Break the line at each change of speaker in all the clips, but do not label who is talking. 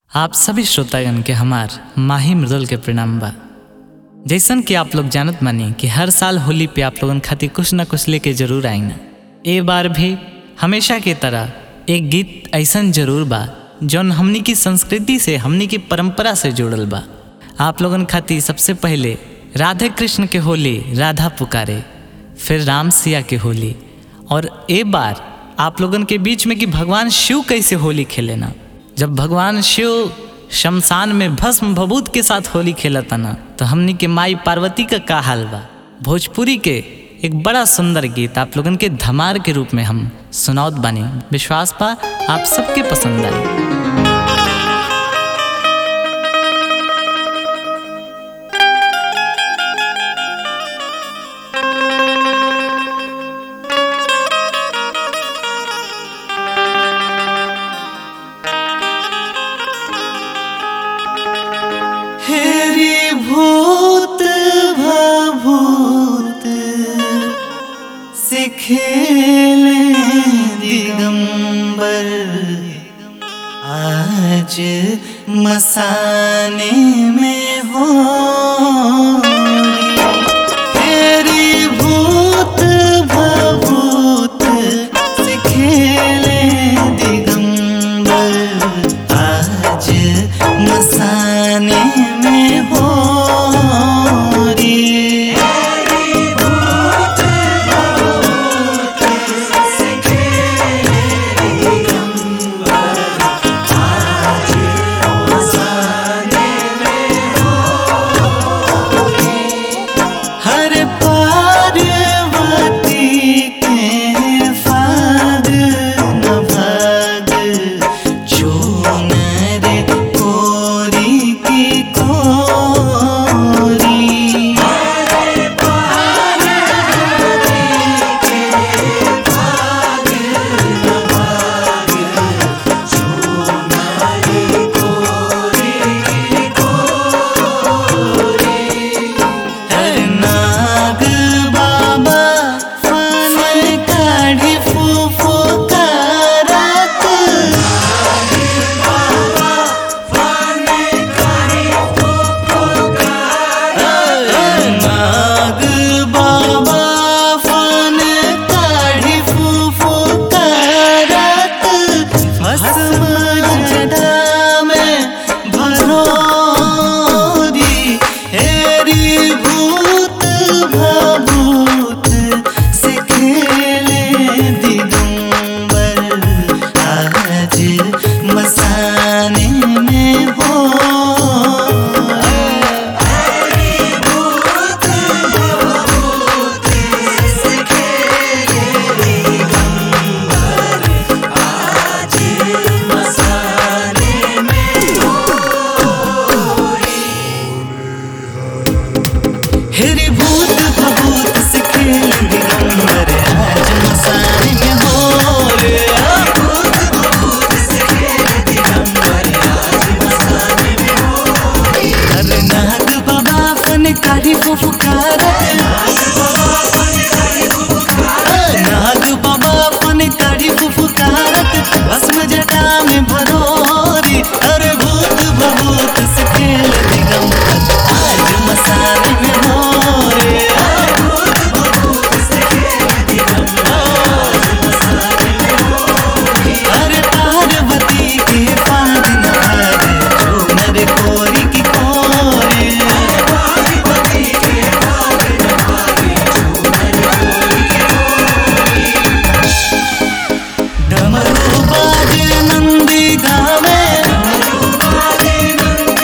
आप सभी श्रोतागण के हमार माही मृदुल के प्रणाम बा जैसन कि आप लोग जानत मानी कि हर साल होली पे आप लोगन खातिर कुछ ना कुछ लेके जरूर आई ना ए बार भी हमेशा की तरह एक गीत ऐसन जरूर बा जौन हमनी की संस्कृति से हमनी की परंपरा से जुड़ल बा आप लोगन खातिर सबसे पहले राधे कृष्ण के होली राधा पुकारे फिर राम सिया के होली और ए बार आप लोगन के बीच में कि भगवान शिव कैसे होली खेले ना जब भगवान शिव शमशान में भस्म भभूत के साथ होली खेलता ना तो हमनी के माई पार्वती का का हाल बा भोजपुरी के एक बड़ा सुंदर गीत आप लोगन के धमार के रूप में हम सुनावत बानी विश्वास बा आप सबके पसंद आई
हेरी भूत भभूत से खेले दिगंबर आज मसाने में हो तेरी भूत भभूत से खेले दिगंबर आज मसाने में हो हर पार्वती के फाग न भाग चूनर कोरी की कोरी हर नाग बाबा फन काढ़ी फूफू कारत नाग बाबा फन काढ़ी फूफू कारत भस्म जटा में भरोरी हेरी भूत भभूत से खेले दिगंबर आज मसाने में हो हेरी भूत भभूत से खेल दिगंबर आज मसाने में हो रे हर नाग बाबा फन काढ़ी फुफकारत नाग बाबा फन काढ़ी फुफकारत भस्म जटा में भरोरी अरे भूत भभूत से खेल दिगंबर आज मसाने में हो रे अरे पार्वती के पाद न भागे चूनर कोरी की कोरे डमरू बाजे नंदी गावे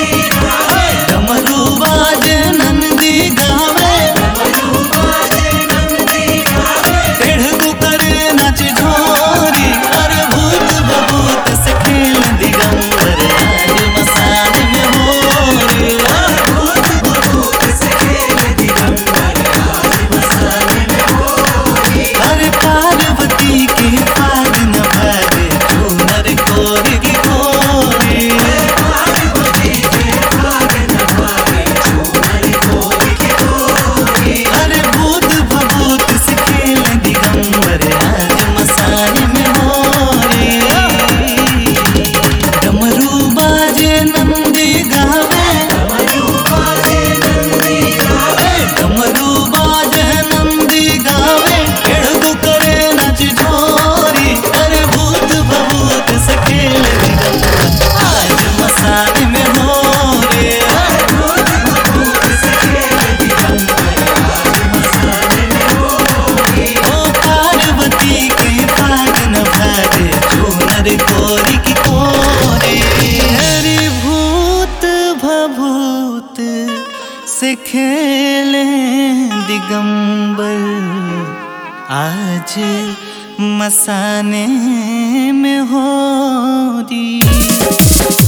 से खेले दिगंबर आज मसाने में हो दी